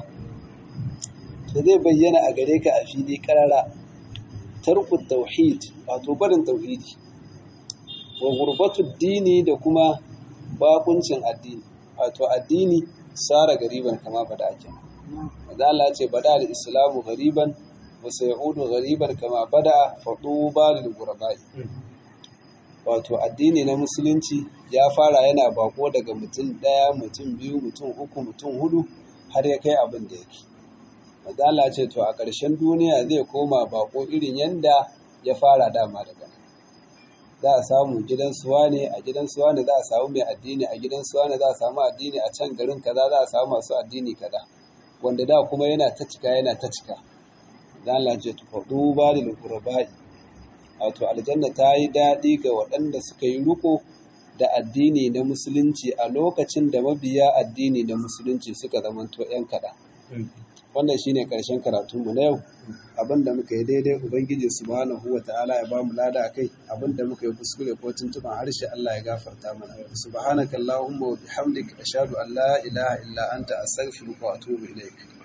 to zai bayyana a gare ka a fili karara tarku tauhid wato barin tauhidi wa gurbatu dini da kuma bakuncin addini wato addini sara gariban kama bada ake da Allah ce bada al-islamu gariban wa sayudu gariban kama bada faduba lil ghurabai wato addini na musulunci ya fara yana bako daga mutum ɗaya mutum biyu mutum uku mutum hudu har ya kai abin da yake Mazala ce to a ƙarshen duniya zai koma bako irin yanda ya fara dama daga nan za a samu gidan suwa ne a gidan suwa ne za a samu mai addini a gidan suwa ne za a samu addini a can garin kaza za a samu masu addini kaza wanda da kuma yana ta cika yana ta cika Mazala ce to faɗu ba da lukurabai wato aljanna ta yi daɗi ga waɗanda suka yi riko da addini na musulunci a lokacin da mabiya addini na musulunci suka zamanto 'yan kaɗan. wannan shine ƙarshen karatunmu na yau abinda muka yi daidai ubangiji subhanahu wa ta'ala ya bamu lada akai abinda muka yi kuskure ko tuntuban harshe Allah ya gafarta mana subhanakallahumma wa bihamdika ashhadu an la ilaha illa anta astaghfiruka wa atubu ilaik